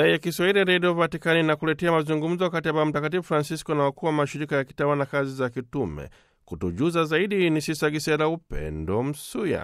Idhaa ya Kiswahili ya Redio Vatikani inakuletea mazungumzo kati ya Baba Mtakatifu Francisco na wakuu wa mashirika ya kitawa na kazi za kitume. Kutujuza zaidi ni Sisa Gisela Upendo Msuya.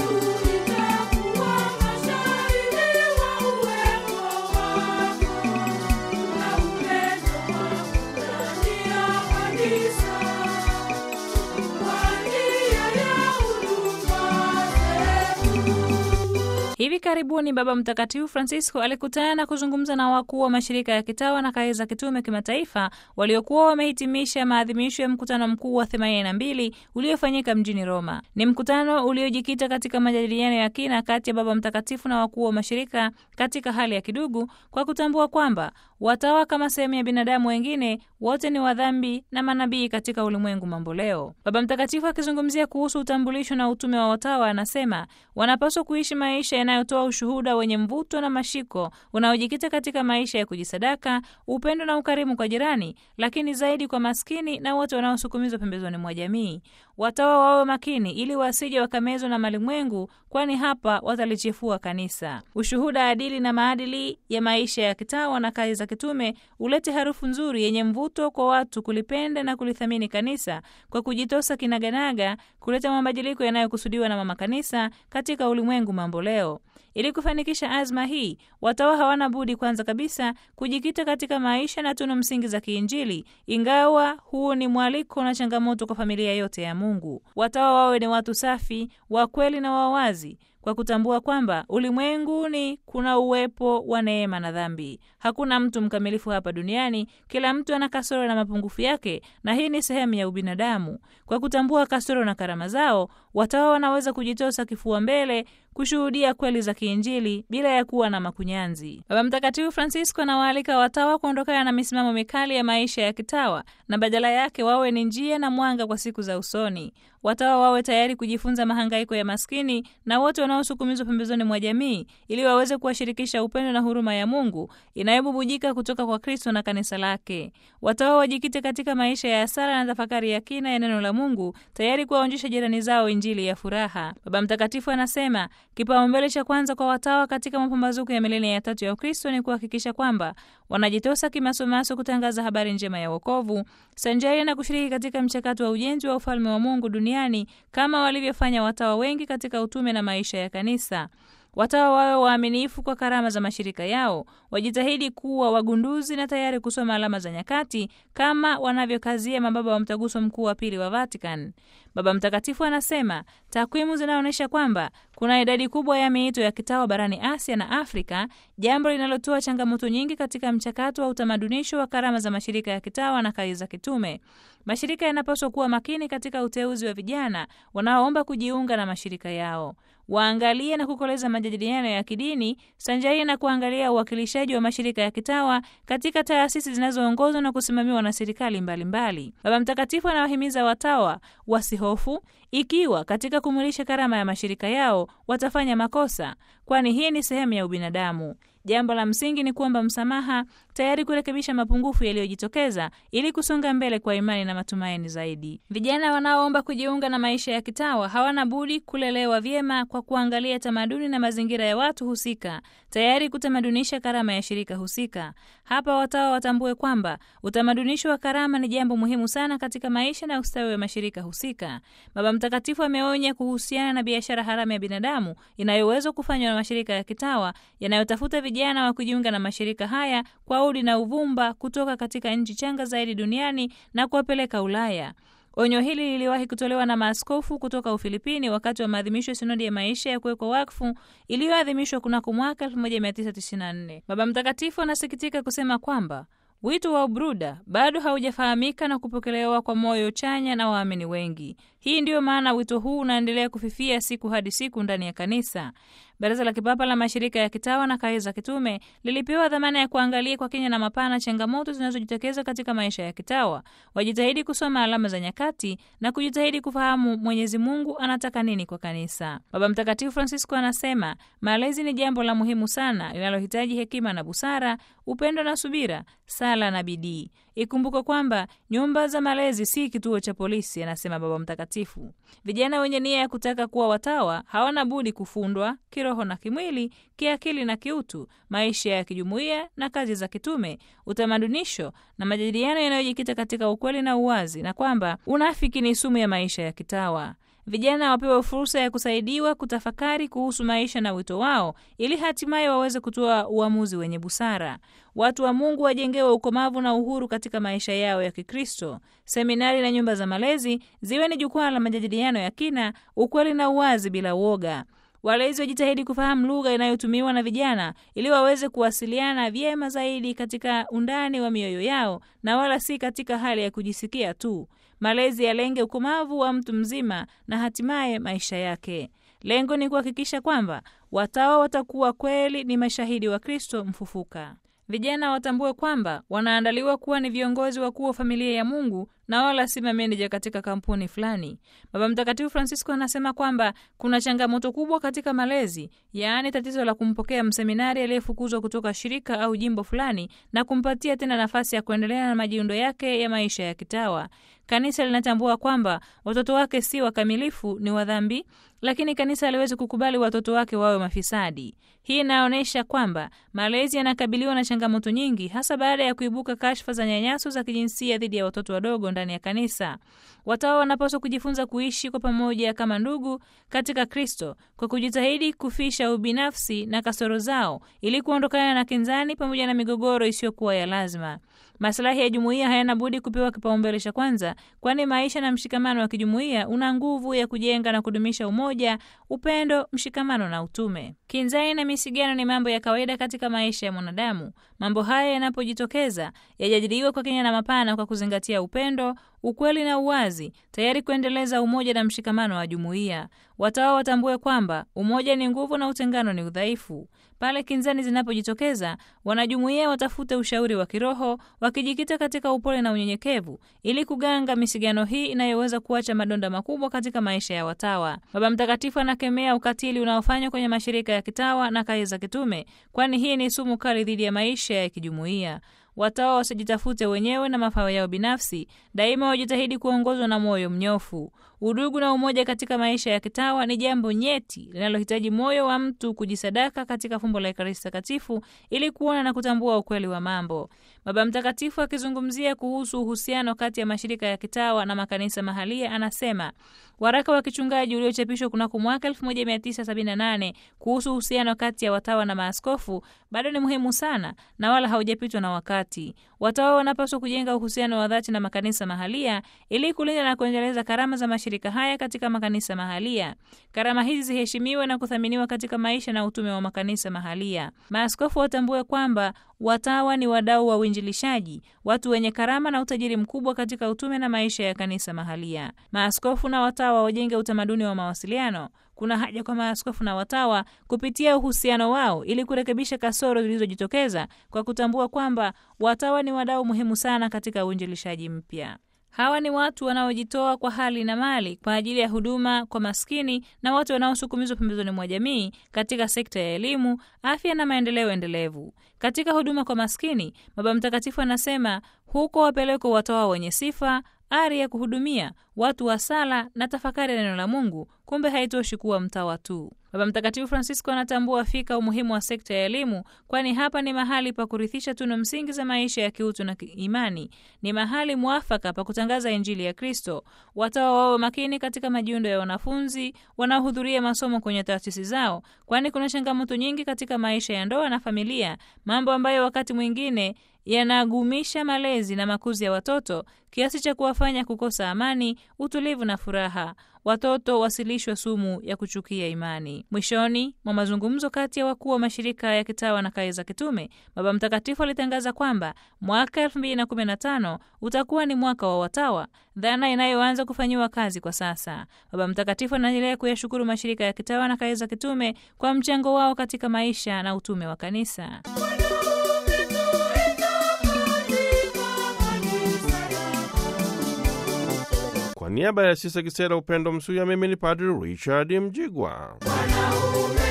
Hivi karibuni Baba Mtakatifu Francisco alikutana na kuzungumza na wakuu wa mashirika ya kitawa na kazi za kitume kimataifa waliokuwa wamehitimisha maadhimisho ya mkutano mkuu wa 82 uliofanyika mjini Roma. Ni mkutano uliojikita katika majadiliano ya kina kati ya Baba Mtakatifu na wakuu wa mashirika katika hali ya kidugu, kwa kutambua kwamba watawa kama sehemu ya binadamu wengine wote ni wadhambi na manabii katika ulimwengu mamboleo. Baba Mtakatifu akizungumzia kuhusu utambulisho na utume wa watawa, anasema wanapaswa kuishi maisha yanayotoa ushuhuda wenye mvuto na mashiko unaojikita katika maisha ya kujisadaka, upendo na ukarimu kwa jirani, lakini zaidi kwa maskini na wote wanaosukumizwa pembezoni mwa jamii. Watawa wawe makini ili wasije wakamezwa na malimwengu, kwani hapa watalichefua kanisa. Ushuhuda adili na maadili ya maisha ya kitawa na kazi za kitume ulete harufu nzuri yenye mvuto kwa watu kulipenda na kulithamini kanisa kwa kujitosa kinaganaga kuleta mabadiliko yanayokusudiwa na mama kanisa katika ulimwengu mambo leo. Ili kufanikisha azma hii, watawa hawana budi kwanza kabisa kujikita katika maisha na tunu msingi za kiinjili, ingawa huu ni mwaliko na changamoto kwa familia yote ya Mungu. Watawa wawe ni watu safi, wa kweli na wawazi kwa kutambua kwamba ulimwenguni kuna uwepo wa neema na dhambi. Hakuna mtu mkamilifu hapa duniani, kila mtu ana kasoro na mapungufu yake, na hii ni sehemu ya ubinadamu. Kwa kutambua kasoro na karama zao, watawa wanaweza kujitosa kifua mbele kushuhudia kweli za kiinjili bila ya kuwa na makunyanzi. Baba Mtakatifu Francisco anawaalika watawa kuondokana na misimamo mikali ya maisha ya kitawa na badala yake wawe ni njia na mwanga kwa siku za usoni. Watawa wawe tayari kujifunza mahangaiko ya maskini na wote wanaosukumizwa pembezoni mwa jamii ili waweze kuwashirikisha upendo na huruma ya Mungu inayobubujika kutoka kwa Kristo na kanisa lake. Watawa wajikite katika maisha ya sala na tafakari ya kina ya neno la Mungu, tayari kuwaonyesha jirani zao injili ya furaha. Baba Mtakatifu anasema kipaumbele cha kwanza kwa watawa katika mapambazuko ya milenia ya tatu ya Ukristo ni kuhakikisha kwamba wanajitosa kimasomaso kutangaza habari njema ya wokovu sanjari na kushiriki katika mchakato wa ujenzi wa ufalme wa Mungu duniani kama walivyofanya watawa wengi katika utume na maisha ya kanisa. Watawa wawe waaminifu kwa karama za mashirika yao, wajitahidi kuwa wagunduzi na tayari kusoma alama za nyakati kama wanavyokazia mababa wa mtaguso mkuu wa pili wa Vatican. Baba Mtakatifu anasema takwimu zinaonyesha kwamba kuna idadi kubwa ya miito ya kitawa barani Asia na Afrika, jambo linalotoa changamoto nyingi katika mchakato wa utamadunisho wa karama za mashirika ya kitawa na kazi za kitume. Mashirika yanapaswa kuwa makini katika uteuzi wa vijana wanaoomba kujiunga na mashirika yao waangalie na kukoleza majadiliano ya kidini sanjari na kuangalia uwakilishaji wa mashirika ya kitawa katika taasisi zinazoongozwa na kusimamiwa na serikali mbalimbali. Baba Mtakatifu anawahimiza watawa wasihofu ikiwa katika kumwilisha karama ya mashirika yao watafanya makosa, kwani hii ni sehemu ya ubinadamu. Jambo la msingi ni kuomba msamaha, tayari kurekebisha mapungufu yaliyojitokeza ili kusonga mbele kwa imani na matumaini zaidi. Vijana wanaoomba kujiunga na maisha ya kitawa hawana budi kulelewa vyema kwa kuangalia tamaduni na mazingira ya watu husika, tayari kutamadunisha karama ya shirika husika. Hapa watawa watambue kwamba utamadunisho wa karama ni jambo muhimu sana katika maisha na ustawi wa mashirika husika. Baba Mtakatifu ameonya kuhusiana na biashara haramu ya binadamu inayoweza kufanywa na mashirika ya kitawa yanayotafuta vijana wa kujiunga na mashirika haya kwa udi na uvumba kutoka katika nchi changa zaidi duniani na kuwapeleka Ulaya. Onyo hili liliwahi kutolewa na maaskofu kutoka Ufilipini wakati wa maadhimisho ya sinodi ya maisha ya kuwekwa wakfu iliyoadhimishwa kunako mwaka 1994. Baba Mtakatifu anasikitika kusema kwamba wito wa ubruda bado haujafahamika na kupokelewa kwa moyo chanya na waamini wengi. Hii ndiyo maana wito huu unaendelea kufifia siku hadi siku ndani ya kanisa. Baraza la Kipapa la Mashirika ya Kitawa na Kazi za Kitume lilipewa dhamana ya kuangalia kwa kina na mapana changamoto zinazojitokeza katika maisha ya kitawa. Wajitahidi kusoma alama za nyakati na kujitahidi kufahamu Mwenyezi Mungu anataka nini kwa kanisa. Baba Mtakatifu Francisco anasema malezi ni jambo la muhimu sana linalohitaji hekima na busara, upendo na subira, sala na bidii. Ikumbuke kwamba nyumba za malezi si kituo cha polisi, anasema Baba Mtakatifu. Vijana wenye nia ya kutaka kuwa watawa hawana budi kufundwa kiroho kiroho na kimwili, kiakili na kiutu, maisha ya kijumuiya na kazi za kitume, utamadunisho na majadiliano yanayojikita katika ukweli na uwazi, na kwamba unafiki ni sumu ya maisha ya kitawa. Vijana wapewe fursa ya kusaidiwa kutafakari kuhusu maisha na wito wao ili hatimaye waweze kutoa uamuzi wenye busara. Watu wa Mungu wajengewe ukomavu na uhuru katika maisha yao ya Kikristo. Seminari na nyumba za malezi ziwe ni jukwaa la majadiliano ya kina, ukweli na uwazi bila uoga. Walezi wajitahidi kufahamu lugha inayotumiwa na vijana ili waweze kuwasiliana vyema zaidi katika undani wa mioyo yao na wala si katika hali ya kujisikia tu. Malezi yalenge ukomavu wa mtu mzima na hatimaye maisha yake. Lengo ni kuhakikisha kwamba watawa watakuwa kweli ni mashahidi wa Kristo mfufuka. Vijana watambue kwamba wanaandaliwa kuwa ni viongozi wakuu wa familia ya Mungu na wala si mameneja katika kampuni fulani. Baba Mtakatifu Francisco anasema kwamba kuna changamoto kubwa katika malezi, yaani tatizo la kumpokea mseminari aliyefukuzwa kutoka shirika au jimbo fulani na kumpatia tena nafasi ya kuendelea na majiundo yake ya maisha ya kitawa. Kanisa linatambua kwamba watoto wake si wakamilifu, ni wadhambi, lakini kanisa haliwezi kukubali watoto wake wawe mafisadi. Hii inaonyesha kwamba malezi yanakabiliwa na changamoto nyingi, hasa baada ya kuibuka kashfa za nyanyaso za kijinsia dhidi ya watoto wadogo ndani ya kanisa. Watawa wanapaswa kujifunza kuishi kwa pamoja kama ndugu katika Kristo kwa kujitahidi kufisha ubinafsi na kasoro zao ili kuondokana na kinzani pamoja na migogoro isiyokuwa ya lazima. Maslahi ya jumuiya hayana budi kupewa kipaumbele cha kwanza, kwani maisha na mshikamano wa kijumuiya una nguvu ya kujenga na kudumisha umoja, upendo, mshikamano na utume. Kinzani na misigano ni mambo ya kawaida katika maisha ya mwanadamu. Mambo haya yanapojitokeza, yajadiliwe kwa kina na mapana, kwa kuzingatia upendo, ukweli na uwazi, tayari kuendeleza umoja na mshikamano wa jumuiya. Watawa watambue kwamba umoja ni nguvu na utengano ni udhaifu. Pale kinzani zinapojitokeza, wanajumuiya watafute ushauri wa kiroho, wakijikita katika upole na unyenyekevu, ili kuganga misigano hii inayoweza kuacha madonda makubwa katika maisha ya watawa. Baba Mtakatifu anakemea ukatili unaofanywa kwenye mashirika ya kitawa na kazi za kitume, kwani hii ni sumu kali dhidi ya maisha ya kijumuiya. Watawa wasijitafute wenyewe na mafao yao binafsi, daima wajitahidi kuongozwa na moyo mnyofu. Udugu na umoja katika maisha ya kitawa ni jambo nyeti linalohitaji moyo wa mtu kujisadaka katika fumbo la Ekaristi Takatifu ili kuona na kutambua ukweli wa mambo. Baba Mtakatifu akizungumzia kuhusu uhusiano kati ya mashirika ya kitawa na makanisa mahalia anasema waraka wa kichungaji uliochapishwa kunako mwaka 1978 kuhusu uhusiano kati ya watawa na maaskofu bado ni muhimu sana na wala haujapitwa na wakati. Watawa wanapaswa kujenga uhusiano wa dhati na makanisa mahalia ili kulinda na kuendeleza karama za mashirika haya katika makanisa mahalia. Karama hizi ziheshimiwe na kuthaminiwa katika maisha na utume wa makanisa mahalia. Maaskofu watambue kwamba watawa ni wadau wa uinjilishaji, watu wenye karama na utajiri mkubwa katika utume na maisha ya kanisa mahalia. Maaskofu na watawa wajenge utamaduni wa mawasiliano. Kuna haja kwa maaskofu na watawa kupitia uhusiano wao ili kurekebisha kasoro zilizojitokeza kwa kutambua kwamba watawa ni wadau muhimu sana katika uinjilishaji mpya. Hawa ni watu wanaojitoa kwa hali na mali kwa ajili ya huduma kwa maskini na watu wanaosukumizwa pembezoni mwa jamii katika sekta ya elimu, afya na maendeleo endelevu. Katika huduma kwa maskini, Baba Mtakatifu anasema huko wapelekwa watawa wenye sifa ari ya kuhudumia watu wa sala na tafakari ya neno la Mungu. Kumbe haitoshi kuwa mtawa tu. Baba Mtakatifu Francisco anatambua fika umuhimu wa sekta ya elimu, kwani hapa ni mahali pa kurithisha tunu msingi za maisha ya kiutu na imani. Ni mahali mwafaka pa kutangaza Injili ya Kristo. Watawa wawe makini katika majiundo ya wanafunzi wanaohudhuria masomo kwenye taasisi zao, kwani kuna changamoto nyingi katika maisha ya ndoa na familia, mambo ambayo wakati mwingine yanagumisha malezi na makuzi ya watoto kiasi cha kuwafanya kukosa amani, utulivu na furaha. Watoto wasilishwe sumu ya kuchukia imani. Mwishoni mwa mazungumzo kati ya wakuu wa mashirika ya kitawa na kazi za kitume, Baba Mtakatifu alitangaza kwamba mwaka 2015 utakuwa ni mwaka wa watawa, dhana inayoanza kufanyiwa kazi kwa sasa. Baba Mtakatifu anaendelea kuyashukuru mashirika ya kitawa na kazi za kitume kwa mchango wao katika maisha na utume wa kanisa. Kwa niaba ya Sisa Kisera Upendo Msuya, mimi ni Padri Richard Mjigwa.